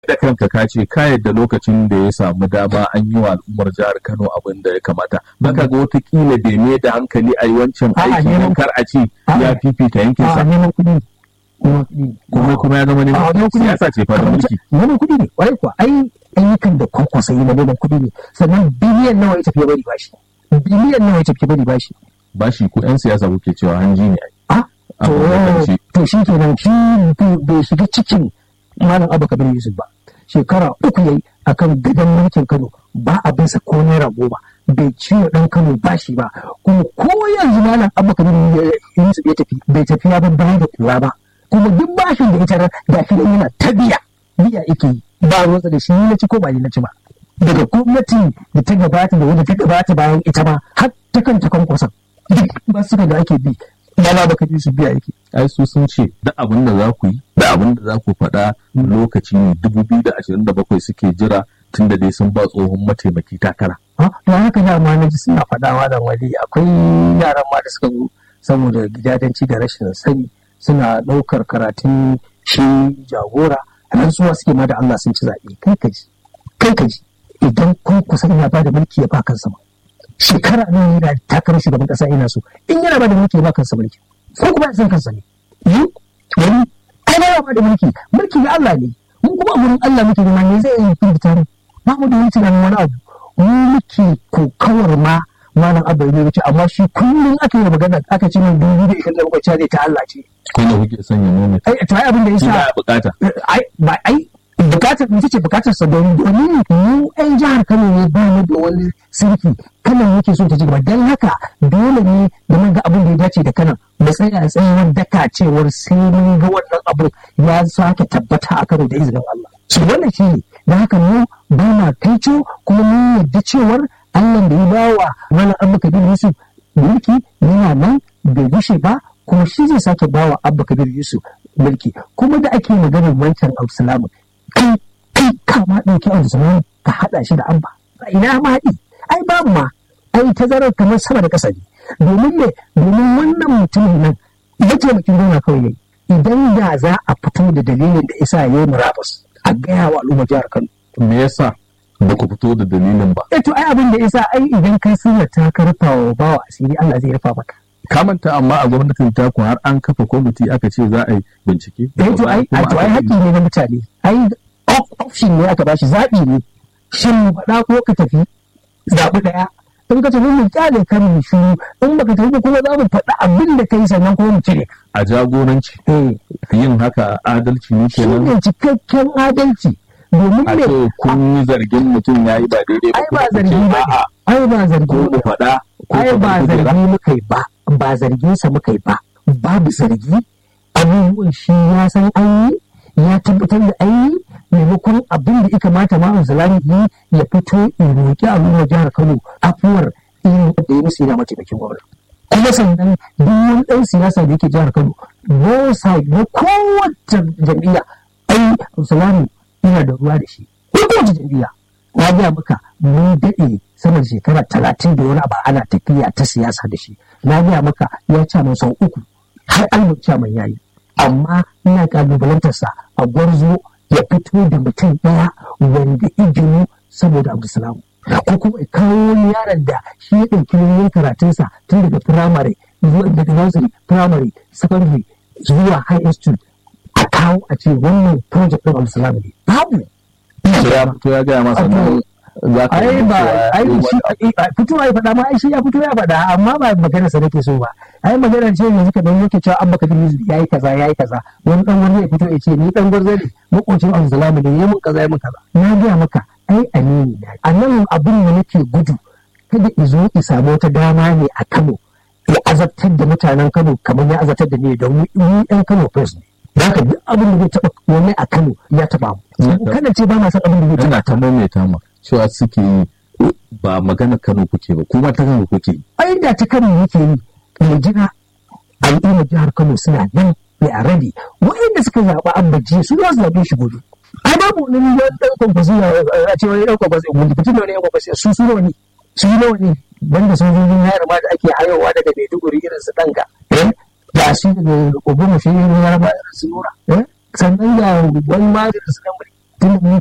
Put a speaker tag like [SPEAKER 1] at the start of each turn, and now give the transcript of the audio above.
[SPEAKER 1] da kanka ka ce ka yadda lokacin da ya samu dama an yi wa al'ummar jihar Kano abin da ya kamata baka ga watakila bai mai da hankali a yi wancan
[SPEAKER 2] A'a,
[SPEAKER 1] aiki
[SPEAKER 2] neman-
[SPEAKER 1] don kar a ce
[SPEAKER 2] A'a.
[SPEAKER 1] ya fifita yankin
[SPEAKER 2] a
[SPEAKER 1] sa
[SPEAKER 2] neman kuɗi ne neman kuɗi ne
[SPEAKER 1] kuma kuma ya zama
[SPEAKER 2] a
[SPEAKER 1] neman
[SPEAKER 2] neman kuɗi ne.
[SPEAKER 1] siyasa ce fa da mulki
[SPEAKER 2] neman kuɗi ne kwarai kuwa ai ayyukan da kwakwasa yi na neman kuɗi ne sannan biliyan nawa ya tafi ya bari bashi biliyan nawa ya tafi ya bari bashi
[SPEAKER 1] bashi ko yan siyasa kuke cewa hanji ne ai
[SPEAKER 2] a to
[SPEAKER 1] Abu da kanshi.
[SPEAKER 2] to shi kenan shi bai- bai shiga cikin malam abu kabir yusuf ba shekara uku yayi akan gadon mulkin kano ba a bisa ko naira goma bai ciwo dan kano bashi ba kuma ko yanzu malam abu kabir yusuf ya tafi bai tafi ya bar baya da kura ba kuma duk bashin da ita da shi yana ta biya biya yake yi ba ruwansa da shi ni na ci ko ba ni na ci ba daga gwamnati da ta gabata da wanda ta gabata bayan ita ma har ta kanta kwankwason duk ba suka da ake bi malam abu kabir yusuf biya yake
[SPEAKER 1] ai su sun ce da abin da za ku yi da abin da za ku faɗa lokaci ne dubu biyu da ashirin da bakwai suke jira tun da dai sun ba tsohon mataimaki takara
[SPEAKER 2] Ha, to haka da ma na ji suna faɗawa da wali akwai yaran ma da suka zo saboda gidadanci da rashin sani suna ɗaukar karatun shi jagora rantsuwa suke ma da Allah sun ci zaɓe kai ka ji kai ka ji idan kun kusan ya bada mulki ya ba kansa ma shekara nan yana takarar shugaban ƙasa ina so in yana bada mulki ya ba kansa mulki ko kuma ya san kansa ne yi wani ai ba ya bada mulki mulki na Allah ne mun kuma a wurin Allah muke nema ne zai yi firgita ne ba mu da wani tunanin wani abu mu muke kokawar ma malam abba ne wuce amma shi kullum aka yi magana aka ce min dubu da ishirin da bakwai ne ta Allah ce
[SPEAKER 1] ko da kuke son ya nome
[SPEAKER 2] ai to ai abin da
[SPEAKER 1] shi
[SPEAKER 2] yasa
[SPEAKER 1] ba ya bukata
[SPEAKER 2] ai ba ai bukatar ita ce bukatar sa don domin mu yan jihar Kano ne ba mu da wani sirki Kano yake so ta ci gaba dan haka dole ne da mun ga abin da ya dace da Kano mu tsaya tsayawar daka cewar sai mun ga wannan abu ya sake tabbata a Kano da izinin Allah so wannan shi ne da haka mu ba ma kaico kuma mun yarda cewar Allah da ya bawa Malam Abba Kabir Yusuf mulki yana nan bai gushe ba kuma shi zai sake bawa Abba Kabir Yusuf mulki kuma da ake maganar wancan Abdulsalam kai kai kama ɗauki Abdulsalam ka haɗa shi da Abba ina ma haɗi ai babu ma ai tazarar kamar sama da ƙasa ne domin me domin wannan mutumin nan mataimakin gona kawai yayi idan da za a fito da dalilin da isa yayi murabus a gaya wa al'ummar jihar Kano
[SPEAKER 1] me yasa ba ku fito da dalilin ba
[SPEAKER 2] eh to ai abin da isa ai idan kai sirrata ka rufa wa bawa asiri Allah zai rufa maka
[SPEAKER 1] kamanta amma a gwamnatin taku har an kafa kwamiti aka ce za a yi bincike
[SPEAKER 2] eh to ai
[SPEAKER 1] Kuma
[SPEAKER 2] to ai
[SPEAKER 1] aka
[SPEAKER 2] haƙƙi ne na mutane ai op- option ne aka bashi zaɓi ne shin mu faɗa ko ka tafi zaɓi ɗaya in ka tafi mu kyale kan mu shiru in baka tafi ba kuma za mu faɗa abin da kai sannan kuma mu cire ka.
[SPEAKER 1] a jagoranci
[SPEAKER 2] eh
[SPEAKER 1] yin haka adalci ne
[SPEAKER 2] shi
[SPEAKER 1] kenan
[SPEAKER 2] ne cikakken adalci domin
[SPEAKER 1] a
[SPEAKER 2] me
[SPEAKER 1] ce kun yi zargin mutum ya yi ba daidai ba
[SPEAKER 2] ai
[SPEAKER 1] kuma
[SPEAKER 2] ba
[SPEAKER 1] ku ce
[SPEAKER 2] zargi ba
[SPEAKER 1] a'a
[SPEAKER 2] ai ba zargi
[SPEAKER 1] ko mu faɗa ko
[SPEAKER 2] ai
[SPEAKER 1] ka
[SPEAKER 2] ba
[SPEAKER 1] bar kujera.
[SPEAKER 2] zargi muka yi ba ba zarginsa muka yi ba babu zargi abubuwan shi ya san an yi ya tabbatar da an yi maimakon abin da ya kamata ma zalami yi ya fito ya roƙi al'ummar jihar kano afuwar irin da ya musu yana mataimakin gwamna kuma sannan duk wani ɗan siyasa da yake jihar kano no side na kowace jam'iyya ai zalami yana da ruwa da shi ko kowace jam'iyya na gaya maka mun daɗe sama da shekara talatin da wani abu ana tafiya ta siyasa da shi na gaya maka ya ci min sau uku har albert chairman ya yi amma ina kalubalantarsa a gwarzo ya fito da mutum ɗaya wanda iginu saboda abdulsalam ko kuma ya kawo wani yaron da shi ya ɗauki nauyin karatunsa tun daga firamare zuwa daga nursery firamare secondary zuwa high institute a kawo a ce wannan project ɗin abdulsalam ne babu
[SPEAKER 1] to ya fito ya gaya masa nan za ka
[SPEAKER 2] ai
[SPEAKER 1] yi
[SPEAKER 2] ba
[SPEAKER 1] cewa
[SPEAKER 2] ai
[SPEAKER 1] ya
[SPEAKER 2] shi
[SPEAKER 1] yi wani
[SPEAKER 2] fito ai faɗa ma ai shi ya fito ya faɗa amma ba magana sa nake so ba ai magana ce yanzu ka dan yake cewa an baka dinga yayi kaza yayi kaza wani dan wani ya fito ya ce ni dan gwarzo ne makocin Abdulsalam ne yayi mun kaza yayi mun kaza na ga maka ai amini na a nan abin da nake gudu kada izo ki samu wata dama ne a Kano ya azabtar da mutanen Kano kamar ya azabtar da ni don mu ɗan Kano first ne da haka duk abin da zai taɓa wani a Kano ya taɓa mu kada ce ba na san abin da zai
[SPEAKER 1] yana
[SPEAKER 2] taɓa
[SPEAKER 1] ta maimaita ma cewa suke yi ba magana Kano kuke ba kuma ta Kano kuke yi
[SPEAKER 2] ai da ta kano yake yi mai jira al'ummar jihar kano suna nan mai a rabi wa'inda suka zaɓa an bajiya su za su zaɓe shi gobe ai babu wani wani ɗan kwankwasi a ce wani ɗan kwankwasi wani fitin da wani ɗan kwankwasi su su nawa ne su yi nawa ne banda sojojin hayar ma da ake hayowa daga maiduguri irin su ɗanga da su daga ogun shi ne na yarba irin su nura sannan ga wani ma da su ɗan tun